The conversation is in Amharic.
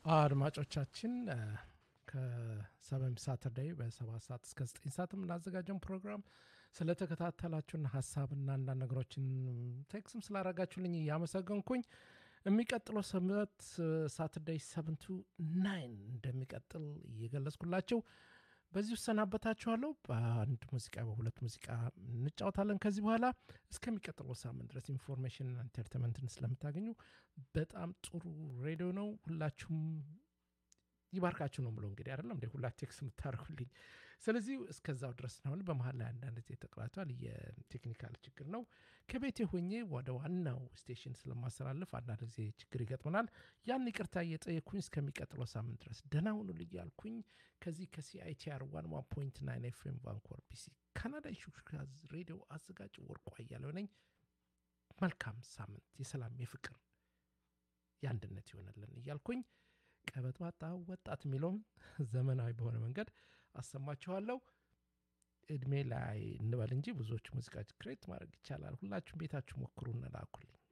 አድማጮቻችን ከሰበም ሳተርዳይ በሰባት ሰዓት እስከ ዘጠኝ ሰዓት የምናዘጋጀውን ፕሮግራም ስለተከታተላችሁና ሀሳብና አንዳንድ ነገሮችን ቴክስም ስላረጋችሁልኝ እያመሰገንኩኝ የሚቀጥለው ሰምት ሳተርዳይ ሰቨንቱ ናይን እንደሚቀጥል እየገለጽኩላቸው በዚህ እሰናበታችኋለሁ። በአንድ ሙዚቃ በሁለት ሙዚቃ እንጫወታለን። ከዚህ በኋላ እስከሚቀጥለው ሳምንት ድረስ ኢንፎርሜሽን ኢንተርቴንመንትን ስለምታገኙ በጣም ጥሩ ሬዲዮ ነው። ሁላችሁም ይባርካችሁ ነው ብሎ እንግዲህ አይደለም እንደ ሁላ ቴክስ የምታደርጉልኝ። ስለዚህ እስከዛው ድረስ ነው። በመሀል ላይ አንዳንድ ጊዜ ተቀላቷል። የቴክኒካል ችግር ነው። ከቤቴ ሆኜ ወደ ዋናው ስቴሽን ስለማስተላልፍ አንዳንድ ጊዜ ችግር ይገጥመናል። ያን ይቅርታ እየጠየኩኝ እስከሚቀጥለው ሳምንት ድረስ ደህና ሁኑልኝ እያልኩኝ ከዚህ ከሲአይቲአር ዋን ዋን ፖይንት ናይን ኤፍኤም ቫንኮር ቢሲ ካናዳ ሹክሹክታ ሬዲዮ አዘጋጅ ወርቋ እያለው ነኝ። መልካም ሳምንት፣ የሰላም የፍቅር የአንድነት ይሆነልን እያልኩኝ ቀበጥባጣ ወጣት የሚለውም ዘመናዊ በሆነ መንገድ አሰማችኋለሁ። እድሜ ላይ እንበል እንጂ ብዙዎቹ ሙዚቃ ክሬት ማድረግ ይቻላል። ሁላችሁም ቤታችሁ ሞክሩ እንላኩልኝ።